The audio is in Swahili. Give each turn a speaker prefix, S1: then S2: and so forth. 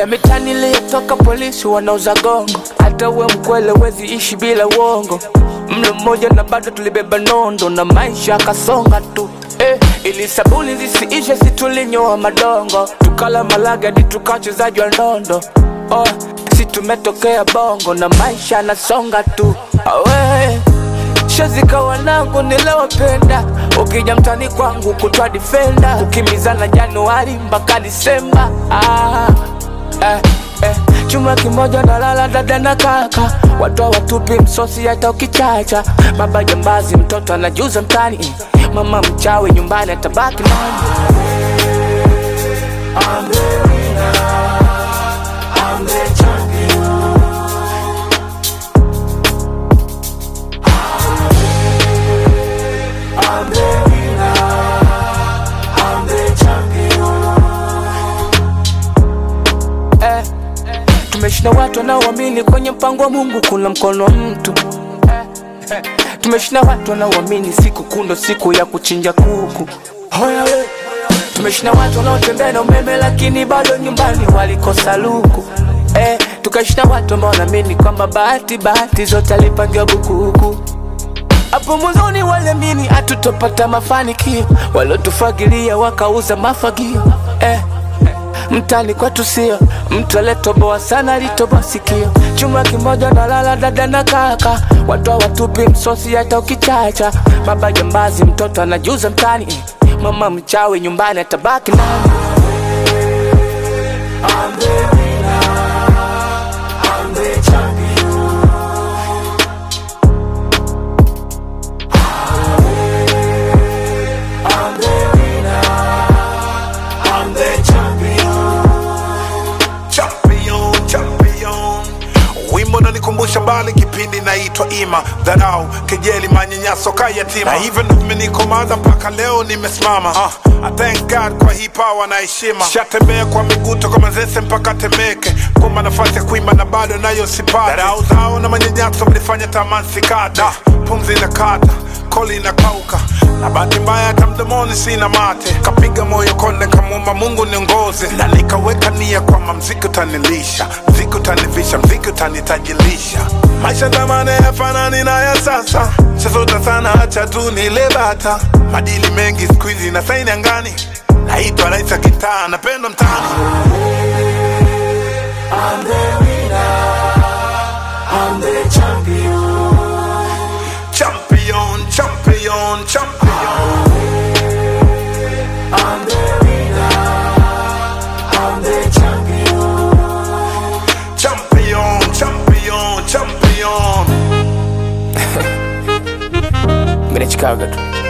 S1: Oya mitani iliyotoka polisi wanauza gongo, hata uwe mkwele wezi ishi bila uongo. Mlo mmoja na bado tulibeba nondo na maisha akasonga tu eh, ili sabuni zisiishe situlinyoa madongo, tukala malaga hadi tukachezaji wa ndondo oh, si tumetokea bongo na maisha anasonga tu awe shazika wanangu nilowapenda, ukija mtani kwangu kutwa difenda, kukimbizana Januari mpaka Disemba ah, eh, eh. Chuma kimoja na lala dada na kaka, watu watupi msosi hata ukichacha. Baba jambazi, mtoto anajuza mtani, mama mchawi nyumbani atabaki nani? eh, tumeshinda watu wanaoamini kwenye mpango wa Mungu kuna mkono wa mtu eh, eh, tumeshinda watu wanaoamini siku kundo siku ya kuchinja kuku Hoya we. tumeshinda watu wanaotembea na umeme lakini bado nyumbani walikosa luku eh, tukashinda watu ambao wanaamini kwamba bahati bahati zote alipangiwa bukuku hapo mwanzoni waliamini hatutopata mafanikio, waliotufagilia wakauza mafagio eh. Mtani kwetu sio mtu aliyetoboa sana, alitoboa sikio. Chuma kimoja na lala dada na kaka, watu hawatupi msosi hata ukichacha. Baba jambazi, mtoto anajuza mtani, mama mchawi nyumbani atabaki nani?
S2: champion, champion. Wimbo unanikumbusha mbali kipindi naitwa Ima, dharau, kejeli, manyanyaso ka yatima, na hivyo ndo vimenikomaza mpaka leo nimesimama. Uh, I thank God kwa hii power na heshima. Shatembea kwa miguu toka Manzese mpaka Temeke, kumba nafasi ya kuimba na bado nayo sipati. Dharau zao na manyanyaso mlifanya tamani sikata, pumzi na kata koli inakauka na bahati mbaya hata mdomoni sina mate, kapiga moyo konde, kamwomba Mungu niongoze, na nikaweka nia kwamba mziki utanilisha, mziki utanivisha, mziki utanitajilisha. Maisha zamani yafanani na ya sasa, chazota sana, acha tu nile bata. Madili mengi siku hizi na saini angani, naitwa rais wa kitaa, napendwa mtaani. Champion, champion, champion. Champion, champion, champion.
S1: Mimi nachikaga tu